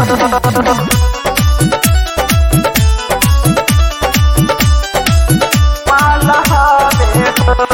माल हवे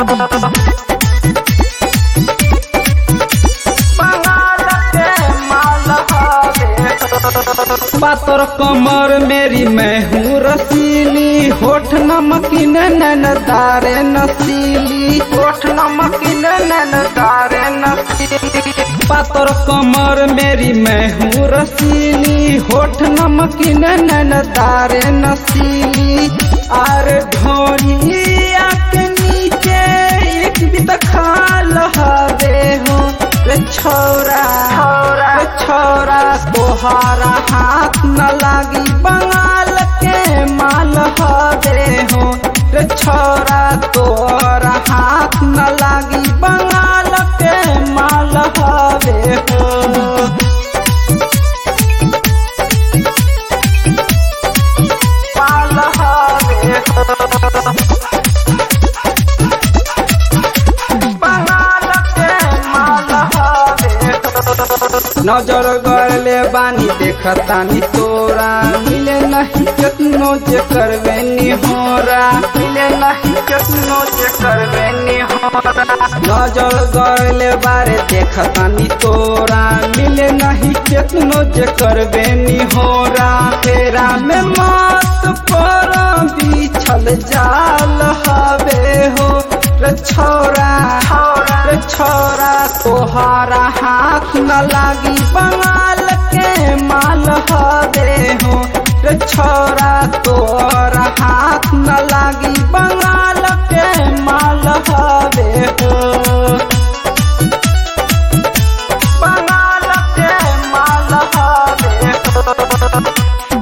बंगाल के माल हवे पातर कमर मेरी मैं हूँ रसीली होठ नमकीन नैन तारे नसीली होठ नमकीन नैन तारे नसीली पातर कमर मेरी मैं हूँ रसीली होठ नमकीन नैन तारे नसीली आर ढोलिया के नीचे एक भी तो खाल हवे हो रे छोरा रे छोरा तोहारा हाथ न लागी बंगाल के माल हवे हो रे छोरा तोहरा हाथ न लागी बंगाल के माल हवे हो माल हवे बंगाल के माल हवे नजर गड़ले बानी देखतानी तोरा मिले नहीं केतनो जे करवे निहोरा मिले नहीं कितनो से करवे निहोरा नजर गड़ले बारे देखतानी तोरा मिले नहीं केतनो जे करवे निहोरा तेरा में मत पर बिछल जाल हवे हो रे छोरा रे छोरा तोहारा हाथ न लागी बंगाल के माल हवे हो रे छोरा तोहरा हाथ न लागी बंगाल के माल हवे हो बंगाल के माल हवे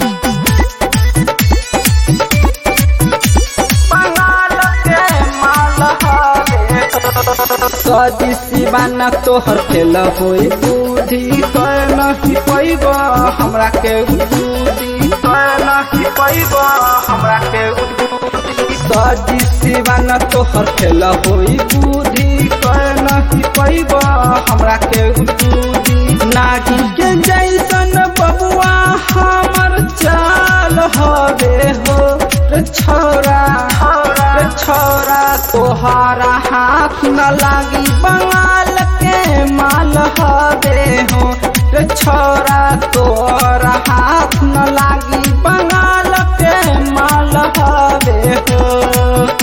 बंगाल के माल हवे सदी सिवाना तोहर खेल होई बुद्धि कर नहीं पैब हमरा के बुद्धि कर नहीं पैब हमरा के उद्बुद्धि सदी सिवाना तोहर खेल होई बुद्धि कर नहीं पैब हमरा के बुद्धि नागी के जैसन बबुआ हमर चाल हवे हो रे छोरा रे छोरा तोहारा हाथ न लागी बंगाल के माल हवे हो रे छोरा तोहरा हाथ न लागी बंगाल के माल हवे हो